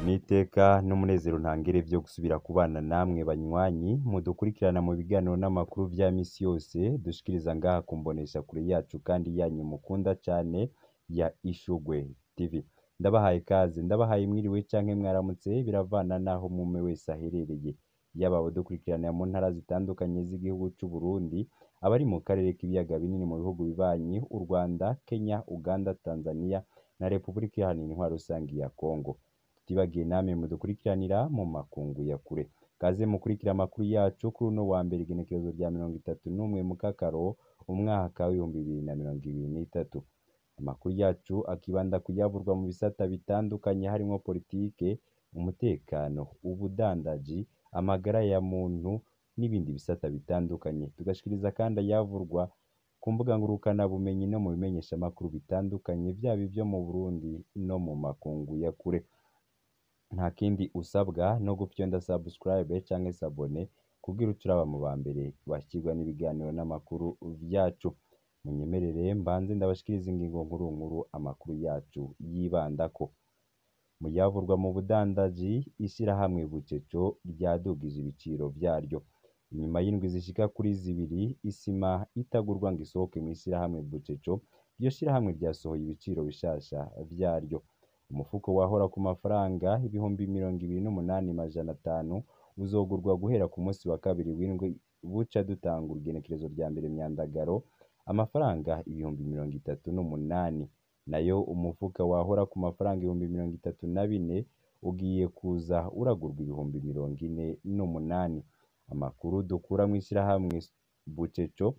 n'iteka n'umunezero ntangere vyo gusubira kubana namwe banywanyi mudukurikirana mu biganiro n'amakuru vya misi yose dushikiriza ngaha ku mboneshakure yacu kandi yanyu mukunda cane ya Ishurwe TV. Ndabahaye ikaze, ndabahaye mwiriwe canke mwaramutse biravana naho umwe wese aherereye, yaba abadukurikirana mu ntara zitandukanye z'igihugu c'Uburundi, abari mu karere k'ibiyaga binini mu bihugu bibanyi, u Rwanda, Kenya, Uganda, Tanzania na Repubulika Iharanira Intwaro Rusangi ya Kongo. Tutibagiye namwe mudukurikiranira mu makungu ya kure. Kaze mukurikira amakuru yacu kuri uno wa mbere igenekerezo rya mirongo itatu n'umwe Mukakaro, umwaka w'ibihumbi bibiri na mirongo ibiri n'itatu. Amakuru yacu akibanda kuyavurwa mu bisata bitandukanye harimwo politike, umutekano, ubudandaji, amagara ya muntu n'ibindi bisata bitandukanye. Tugashikiriza kandi ayavurwa ku mbuga ngurukanabumenyi no mu bimenyeshamakuru bitandukanye, vyaba ivyo mu Burundi no mu makungu ya kure. Nta kindi usabwa no gufyonda subscribe canke s'abone kugira uce uraba mu ba mbere bashikirwa n'ibiganiro n'amakuru vyacu. Munyemerere mbanze ndabashikirize ingingo nkuru nkuru amakuru yacu yibandako. Mu yavurwa mu budandaji, ishirahamwe Buceco ryadugije ibiciro vyaryo. Inyuma y'indwi zishika kuri zibiri, isima itagurwa ngo isohoke mw'ishirahamwe Buceco, iryo shirahamwe ryasohoye ibiciro bishasha vyaryo. Umufuko wahora ku mafaranga ibihumbi mirongo ibiri n'umunani majana atanu, uzogurwa guhera ku musi wa kabiri w'indwi buca dutangura igenekerezo rya mbere Myandagaro, amafaranga ibihumbi mirongo itatu n'umunani. Nayo umufuka wahora ku mafaranga ibihumbi mirongo itatu na bine, ugiye kuza uragurwa ibihumbi mirongo ine n'umunani. Amakuru dukura mw'ishirahamwe Buceco,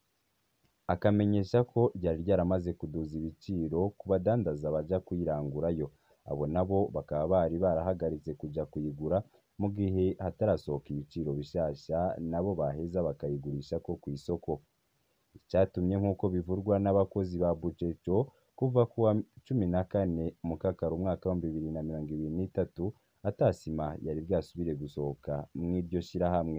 akamenyesha ko ryari ryaramaze kuduza ibiciro ku badandaza baja kuyirangurayo. Abo nabo bakaba bari barahagaritse kuja kuyigura, mu gihe hatarasohoka ibiciro bishasha nabo baheza bakayigurishako kw'isoko. Icatumye nk'uko bivurwa n'abakozi ba Buceco, kuva kuwa cumi na kane Mukakaro umwaka w'ibihumbi bibiri na mirongo ibiri n'itatu, ata sima yari bwasubire gusohoka mw'iryo shirahamwe.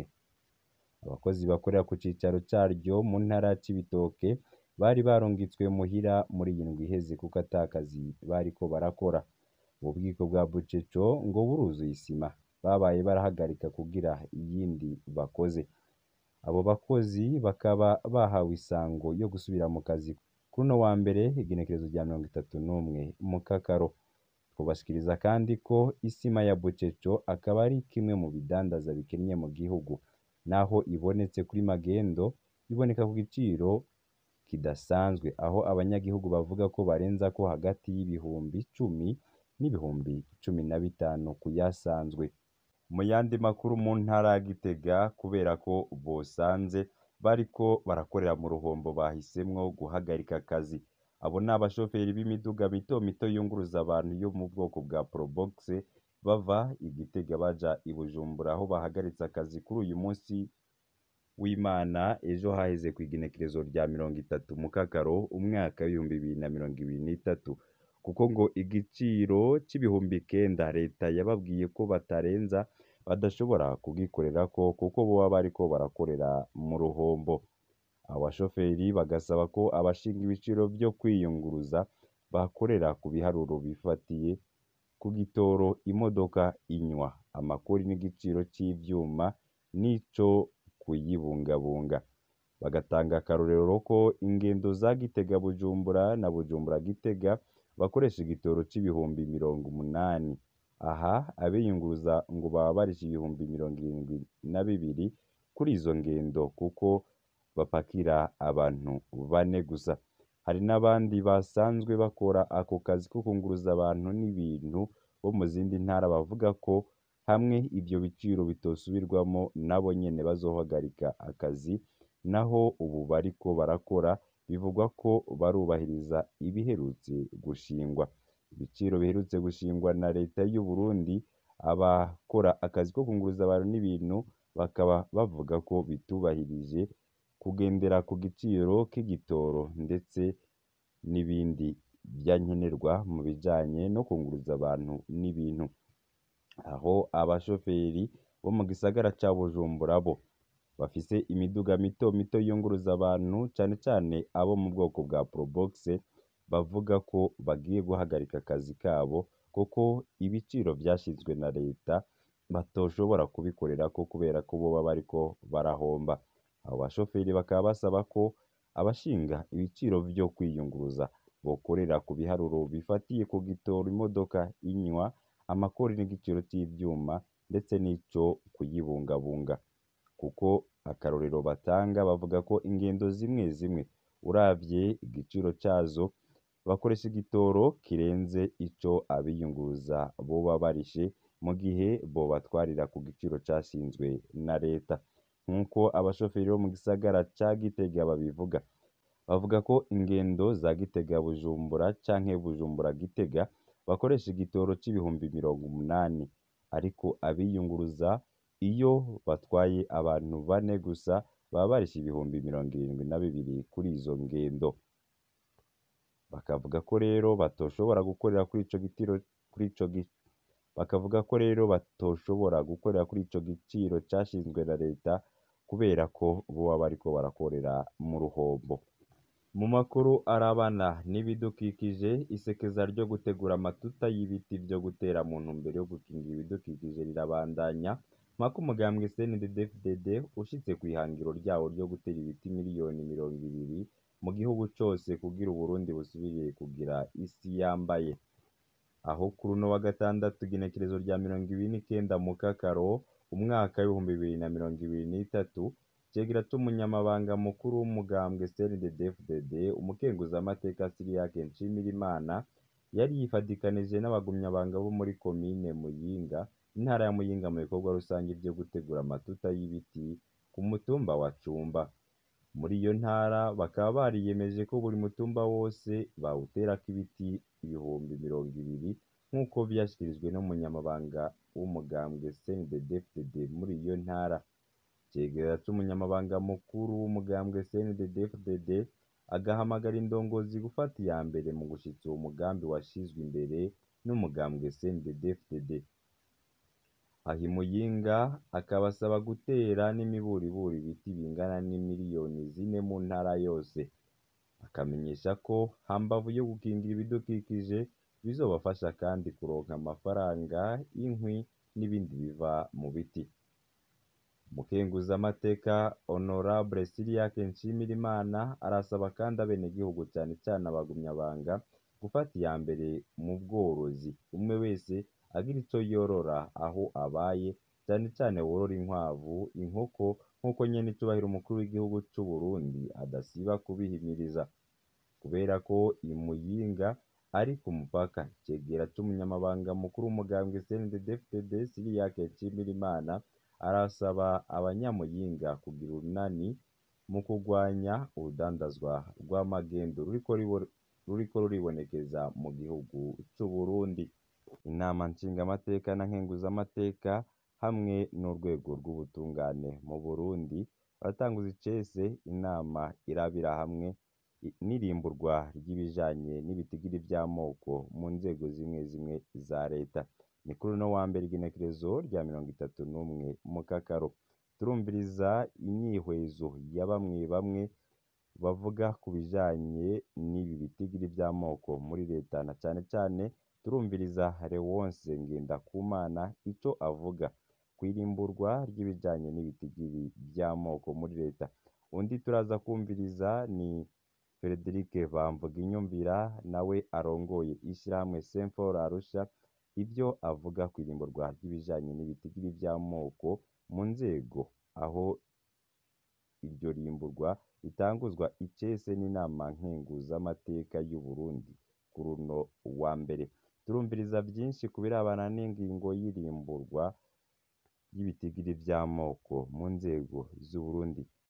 Abakozi bakorera ku cicaro caryo mu ntara ya Cibitoke, bari barungitswe muhira muri iyi ndwi iheze kuko ata kazi bariko barakora. Ububiko bwa Buceco ngo buruzuye isima, babaye barahagarika kugira iyindi bakoze. Abo bakozi bakaba bahawe isango yo gusubira mu kazi kuri uno wa mbere igenekerezo rya mirongo itatu n'umwe Mukakaro. Twobashikiriza kandi ko isima ya Buceco akaba ari kimwe mu bidandaza bikennye mu gihugu. Naho ibonetse kuri magendo, iboneka ku giciro kidasanzwe, aho abanyagihugu bavuga ko barenzako hagati y'ibihumbi cumi n'ibihumbi cumi na bitanu kuyasanzwe. Mu yandi makuru mu ntara ya Gitega, kubera ko bosanze bariko barakorera mu ruhombo bahisemwo guhagarika akazi. Abo ni abashoferi b'imiduga mito mito yunguruza abantu yo mu bwoko bwa Probox, bava i Gitega baja i Bujumbura, aho bahagaritse akazi kuri uyu musi w'Imana, ejo haheze kw'igenekerezo rya mirongo itatu Mukakaro, umwaka w'ibihumbi bibiri na mirongo ibiri n'itatu. Kuko ngo igiciro c'ibihumbi kenda leta yababwiye ko batarenza, badashobora kugikorerako kuko boba bariko barakorera mu ruhombo. Abo bashoferi bagasaba ko abashinga ibiciro vyo kwiyunguruza bakorera ku biharuro bifatiye ku gitoro imodoka inywa, amakori n'igiciro c'ivyuma n'ico kuyibungabunga. Bagatanga akarorero ko ingendo za Gitega Bujumbura na Bujumbura Gitega bakoresha igitoro c'ibihumbi mirongo umunani. Aha abiyunguruza ngo baba barishe ibihumbi mirongo irindwi na bibiri kuri izo ngendo kuko bapakira abantu bane gusa. Hari n'abandi basanzwe bakora ako kazi ko kunguruza abantu n'ibintu bo mu zindi ntara bavuga ko hamwe ivyo biciro bitosubirwamo nabo nyene bazohagarika akazi, naho ubu bariko barakora bivugwa ko barubahiriza ibiherutse gushingwa. Ibiciro biherutse gushingwa na leta y'u Burundi, abakora akazi ko kunguruza abantu n'ibintu bakaba bavuga ko bitubahirije kugendera ku giciro k'igitoro ndetse n'ibindi vyankenerwa mu bijanye no kunguruza abantu n'ibintu. Aho abashoferi bo mu gisagara ca Bujumbura bo bafise imiduga mito mito yunguruza abantu cane cane abo mu bwoko bwa Probox, bavuga ko bagiye guhagarika akazi kabo kuko ibiciro vyashizwe na leta batoshobora kubikorerako kubera ko boba bariko barahomba abo bashoferi bakaba basaba ko abashinga ibiciro vyo kwiyunguruza bokorera ku biharuro bifatiye ku gitoro imodoka inywa amakori n'igiciro c'ivyuma ndetse n'ico kuyibungabunga kuko akarorero batanga bavuga ko ingendo zimwe zimwe uravye igiciro cazo bakoresha igitoro kirenze ico abiyunguruza boba barishe mu gihe bobatwarira ku giciro cashinzwe na leta nk'uko abashoferi bo mu gisagara ca Gitega babivuga bavuga ko ingendo za Gitega Bujumbura canke Bujumbura Gitega bakoresha igitoro c'ibihumbi mirongo umunani ariko abiyunguruza iyo batwaye abantu bane gusa baba barishe ibihumbi mirongo irindwi na bibiri kuri izo ngendo bakavuga ko rero batoshobora gukorera kuri ico gitiro kuri ico gi bakavuga ko rero batoshobora gukorera kuri ico giciro cashinzwe na leta kubera ko boba bariko barakorera mu ruhombo mu makuru arabana n'ibidukikije isekeza ryo gutegura amatuta y'ibiti vyo gutera mu ntumbero yo gukingira ibidukikije rirabandanya mpaka umugambwe CNDD-FDD ushitse kw'ihangiro ryawo ryo gutera ibiti miliyoni mirongo ibiri mu gihugu cose kugira Uburundi busubire kugira isi yambaye aho kuri uno wa gatandatu igenekerezo rya mirongo ibiri n'ikenda mu kakaro umwaka w'ibihumbi bibiri na mirongo ibiri n'itatu icegera c'umunyamabanga mukuru w'umugambwe CNDD-FDD umukenguzamateka Siriyake Nshimirimana yari yifadikanije n'abagumyabanga bo muri komine Muyinga intara ya Muyinga mu bikorwa rusangi vyo gutegura amatuta y'ibiti ku mutumba wa Cumba muri iyo ntara bakaba bariyemeje ko buri mutumba wose bawuterako ibiti ibihumbi mirongo ibiri nk'uko vyashikirijwe n'umunyamabanga w'umugambwe CNDD-FDD muri iyo ntara icegera c'umunyamabanga mukuru w'umugambwe CNDD-FDD agahamagara indongozi gufata iya mbere mu gushitsa uwo mugambi washizwe imbere n'umugambwe CNDD-FDD aho i Muyinga akabasaba gutera n'imiburiburi ibiti bingana n'imiliyoni zine mu ntara yose akamenyesha ko hambavu yo gukingira ibidukikije bizobafasha kandi kuronka amafaranga inkwi n'ibindi biva mu biti umukenguzamateka honorable Siriyake Nshimirimana arasaba kandi abenegihugu cane cane abagumyabanga gufata iya mbere mu bworozi umwe wese agira ico yorora aho abaye cane cane worora inkwavu inkoko nk'uko nyene icubahiro umukuru w'igihugu c'Uburundi adasiba kubihimiriza kubera ko i Muyinga ari ku mupaka icegera c'umunyamabanga mukuru w'umugambwe CNDD-FDD Siriyake Nshimirimana arasaba abanyamuyinga kugira urunani mu kurwanya urudandazwa rw'amagendo ruriko ruriko ruribonekeza mu gihugu c'Uburundi inama nshingamateka na nkenguzamateka hamwe n'urwego rw'ubutungane mu Burundi baratanguza icese inama irabira hamwe n'irimburwa ry'ibijanye n'ibitigiri vy'amoko mu nzego zimwe zimwe za leta ni kuri uno wa mbere igenekerezo rya mirongo itatu n'umwe mu kakaro turumviriza imyihwezo ya bamwe bamwe bavuga ku bijanye n'ibi bitigiri vy'amoko muri leta na cane cane turumviriza Lewonse Ngendakumana ico avuga kw'irimburwa ry'ibijanye n'ibitigiri vy'amoko muri leta undi turaza kwumviriza ni Frederic Bamvuginyumvira nawe arongoye ishirahamwe Semfor Arusha ivyo avuga kw'irimburwa ry'ibijanye n'ibitigiri vy'amoko mu nzego aho iryo rimburwa ritanguzwa icese n'inama nkenguzamateka y'u Burundi kuri uno wa mbere turumviriza vyinshi ku birabana n'ingingo y'irimburwa ry'ibitigiri vy'amoko mu nzego z'Uburundi